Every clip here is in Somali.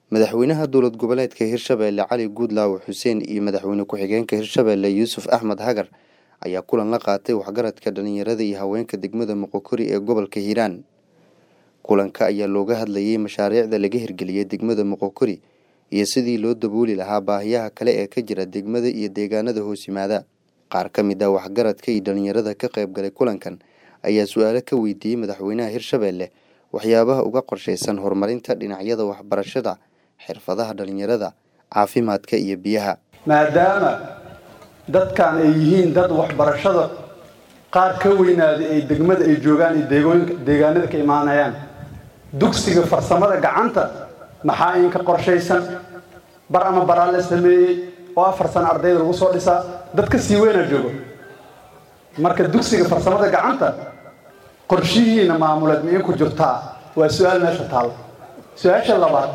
madaxweynaha dowlad goboleedka hirshabeelle cali guudlaawe xuseen iyo madaxweyne ku-xigeenka hirshabeelle yuusuf axmed hagar ayaa kulan la qaatay waxgaradka dhalinyarada iyo haweenka degmada moqokori ee gobolka hiiraan kulanka ayaa looga hadlayay mashaariicda laga hirgeliyey degmada moqokori iyo sidii loo dabooli lahaa baahiyaha kale ee ka jira degmada iyo deegaanada hoos yimaada qaar ka mid ah waxgaradka iyo dhalinyarada ka qayb galay kulankan ayaa su-aalo ka weydiiyey madaxweynaha hirshabeelle waxyaabaha uga qorshaysan horumarinta dhinacyada waxbarashada xirfadaha dhalinyarada caafimaadka iyo biyaha maadaama dadkan ay yihiin dad waxbarashada qaar ka weynaaday ay degmada ay joogaan iyo deegooyinka deegaanada ka imaanayaan dugsiga farsamada gacanta maxaa in ka qorshaysan bar ama baraa la sameeyey oo afar sano ardayda lagu soo dhisaa dad ka sii weynaa joogo marka dugsiga farsamada gacanta qorshihiina maamuleed ma in ku jirtaa waa su-aal meesha taal su-aasha labaad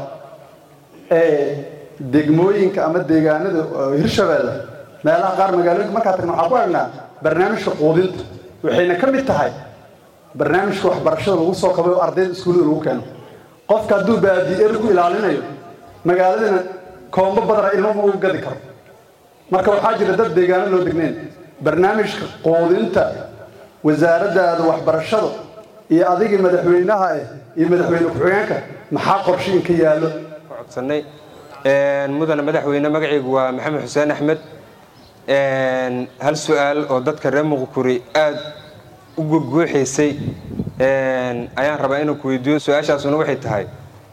ee degmooyinka ama deegaanada hirshabeelle meelaha qaar magaalooyinka markaa tagna waxaan ku aragnaa barnaamijka quudinta waxayna ka mid tahay barnaamijka waxbarashada lagu soo qabay oo ardayda iskuullada lagu keeno qofka hadduu baadi'er ku ilaalinayo magaaladana koombo badana ilmo ma ugu gadi karo marka waxaa jira dad deegaano loo degnayn barnaamijka quudinta wasaaraddaada waxbarashada iyo adigii madaxweynaha eh iyo madaxweyne ku-xigeenka maxaa qorshe in ka yaallo codsanay mudane madaxweyne magacaygu waa maxamed xuseen axmed hal su-aal oo dadka reer muqukuri aada u gurguuxaysay ayaan rabaa inuu ku weydiiyo su-aashaasuna waxay tahay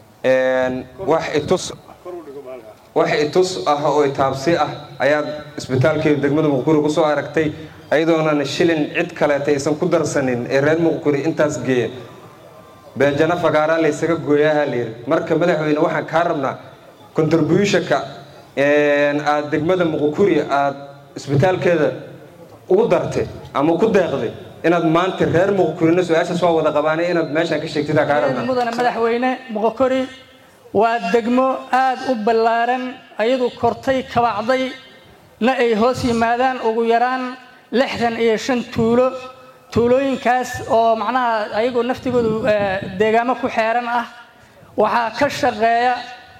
wax itus wax itus ah oo itaabsi ah ayaad isbitaalkeeda degmada muqukuri kusoo aragtay ayadoonan shilin cid kaleeta aysan ku darsanin ee reer muqukuri intaas geeya beejano fagaaraa laysaga gooyaha layidhi marka madaxweyne waxaan kaa rabnaa contributionka aada degmada muqukuri aada isbitaalkeeda ugu dartay ama ku deeqday inaad maanta reer muqokorina su-aashaas waa wada qabaanay inaad meeshaan ka sheegtida kaa rabnaa mudane madaxweyne muqokori waa degmo aada u ballaaran ayadu kortay kabacday na ay hoos yimaadaan ugu yaraan lixdan iyo shan tuulo tuulooyinkaas oo macnaha ayagoo naftigoodu deegaamo ku xeeran ah waxaa ka shaqeeya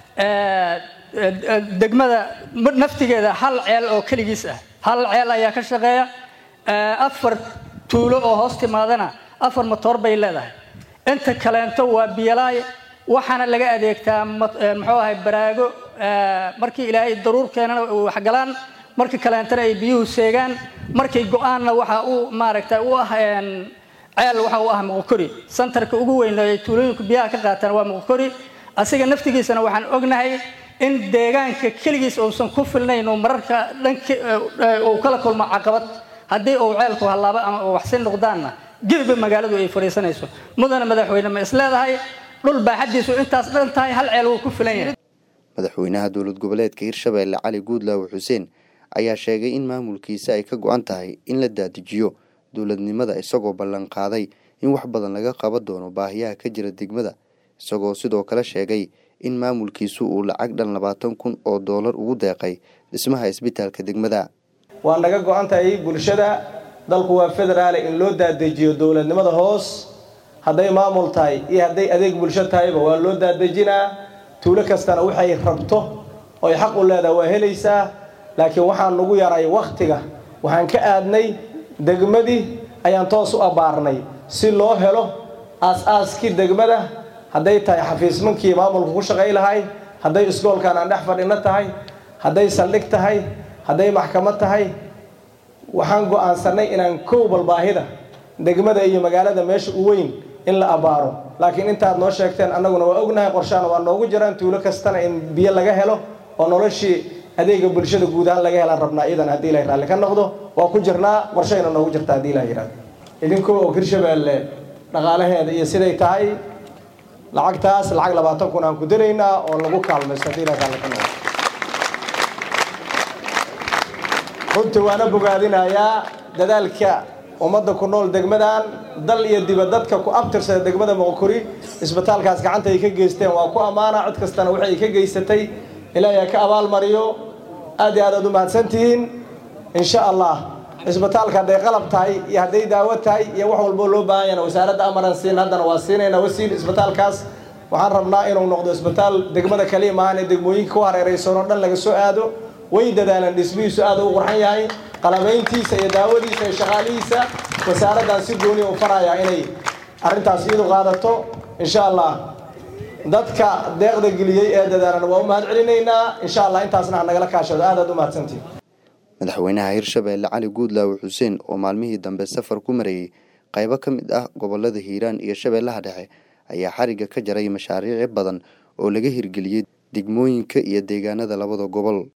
degmada naftigeeda hal ceel oo keligiis ah hal ceel ayaa ka shaqeeya afar tuulo oo hoos timaadana afar motoor bay leedahay inta kaleento waa biyalaay waxaana laga adeegtaa muxuu ahay baraago markii ilaahay daruur keenana waxgalaan markii kaleentana ay biyuhu seegaan markay go-aanna waxa uu maaragta u ah ceel waxa uu ah muqokori santarka ugu weyn ay tuulooyinku biyaha ka qaataan waa muqokori asiga naftigiisana waxaan ognahay in deegaanka keligiis uusan ku filnayn oo mararka dhanki uu kala kulmo caqabad haddii uu ceelku hallaabo ama uu waxsi noqdaanna gebiba magaaladu ay fadhiisanayso mudane madaxweyne ma is leedahay dhul baaxaddiisu intaas dhan tahay hal ceel wuu ku filan yahay madaxweynaha dowlad goboleedka hirshabeelle cali guudlaawe xuseen ayaa sheegay in maamulkiisa ay ka go-an tahay in la daadijiyo dowladnimada isagoo ballan qaaday in wax badan laga qaban doono baahiyaha ka jira degmada isagoo sidoo kale sheegay in maamulkiisu uu lacag dhan labaatan kun oo doolar ugu deeqay dhismaha isbitaalka degmada waa naga go-an tahay bulshada dalku waa federaale in loo daadejiyo dowladnimada hoos hadday maamul tahay iyo hadday adeeg bulsho tahayba waa loo daadejinaa tuulo kastana waxay rabto oy xaq u leedaha waa helaysaa laakiin waxaan nagu yaray wakhtiga waxaan ka aadnay degmadii ayaan toos u abbaarnay si loo helo aas-aaskii degmada hadday tahay xafiismankii maamulka ku shaqay lahay hadday isgoolkan aan dhex fadhino tahay hadday saldhig tahay hadday maxkamad tahay waxaan go-aansanay inaan kow balbaahida degmada iyo magaalada meesha u weyn in la abbaaro laakiin intaad noo sheegteen annaguna waa ognahay qorshaana waa noogu jiraan tuulo kastana in biyo laga helo oo noloshii adeega bulshada guud ahaan laga helaan rabnaa iyadan haddii ilahay raalli ka noqdo waa ku jirnaa qorshayna noogu jirta haddii ilaha yihahdo idinkoo og hirshabeelle dhaqaalaheeda iyo siday tahay lacagtaas lacag labaatan kun aan ku daraynaa oo lagu kaalmaysto haddii ilahay raalli ka noqdo runtii waana bogaadinayaa dadaalka ummadda ku nool degmadan dal iyo dibadadka ku abtirsada degmada moqokori isbitaalkaas gacanta ay ka geysteen waa ku ammaana cid kastana waxay ka geysatay ilaahay ka abaalmariyo aad iyo aad aad u mahadsantihiin insha allah cisbitaalka hadday qalab tahay iyo hadday daawo tahay iyo wax walboo loo baahan yana wasaaradda amaran siin haddana waa siinayna wasiil cisbitaalkaas waxaan rabnaa inuu noqdo isbitaal degmada kaliya maahan ee degmooyinka ku hareeraysan oo dhan laga soo aado way dadaalaan dhismihiisu aad u qurxan yahay qalabayntiisa iyo daawadiisa iyo shaqaalihiisa wasaaraddan si gooniya u farayaa inay arrintaas iyadu qaadato insha allah dadka deeqda geliyey ee dadaalan waa u mahad celinaynaa insha allah intaasna ha nagala kaashado aad aad u mahadsantihin madaxweynaha hirshabeelle cali guudlaawe xuseen oo maalmihii dambe safar ku marayey qaybo ka mid ah gobolada hiiraan iyo shabeellaha dhexe ayaa xarigga ka jaray mashaariici badan oo laga hirgeliyey degmooyinka iyo deegaanada labada gobol